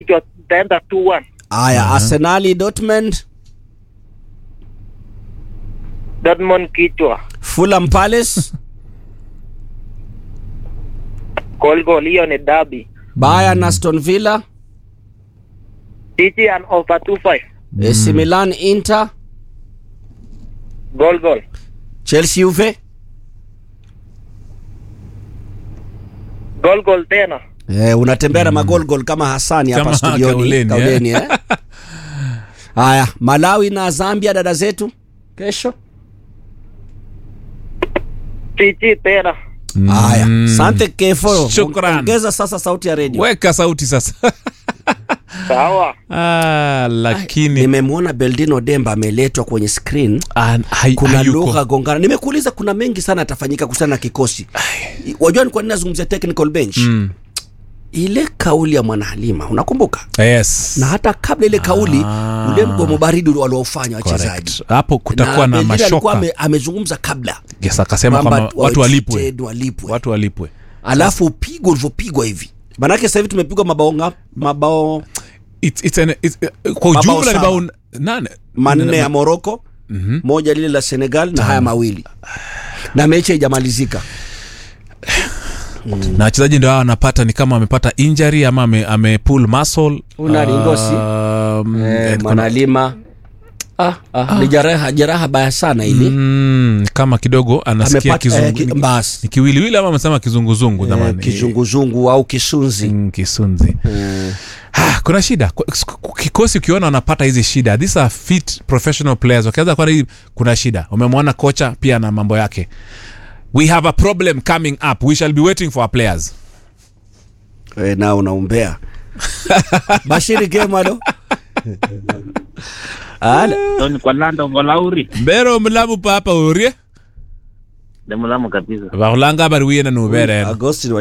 kichwa itaenda 2-1. Haya, Arsenali Dortmund, Dortmund kichwa. Fulham Palace, Goal goal hiyo ni derby. Bayern Aston Villa, City and over 2-5. AC Milan Inter, Goal goal. Chelsea Juve. Goal goal tena. Eh, unatembea na magol gol kama Hasani hapa Kama studioni Kauleni, Kauleni, eh? Haya, Malawi na Zambia dada zetu kesho. City tena. Haya, asante Kefo. Shukran. Ongeza sasa sauti ya redio. weka sauti sasa Sawa. ah, lakini Nimemwona Beldino Demba ameletwa kwenye screen. ah, hai- Kuna hayuko. lugha gongana. Nimekuuliza, kuna mengi sana yatafanyika kuhusiana na kikosi. Wajua ni kwa nini nazungumzia technical bench? Mm. Ile kauli ya Mwana Halima unakumbuka? yes Na hata kabla ile kauli Ah. ule mgomo baridi waliofanya wachezaji. Correct. hapo kutakuwa na, Beldino alikuwa mashoka ame, amezungumza kabla yes, akasema kwamba kwamba watu walipwe treated, walipwe. watu walipwe alafu pigo ulivyopigwa hivi manake sasa hivi tumepigwa mabao nga, mabao it's, it's an, it's, uh, kwa Mabao ujumla ni saba. bao nane manne ya Morocco moja lile la Senegal na haya mawili na mechi haijamalizika na wachezaji ndio hao wanapata ni kama amepata injury ama ame, ame pull muscle Una Ringosi. Um, eh, and kuna- Mwanalima ah, ah, ni jeraha jeraha baya sana ili mm, kama kidogo anasikia Amepata- kizungu eh, ki- ni- basi. ni kiwiliwili ama amesema kizunguzungu eh, zamani kizunguzungu au kisunzi Mm, kisunzi Ah, kuna shida Ku- ku- kikosi ukiona wanapata hizi shida these are fit professional players wakianza kuwa hii kuna shida umemwona kocha pia na mambo yake we have a problem coming up we shall be waiting for our players eh, na unaumbea Bashiri Kemalo Ala. Tony kwa Lando Ngolauri. mbero mulamu papa urie Demulamu kabisa. vakhulanga vari wiyena nuvere Agosti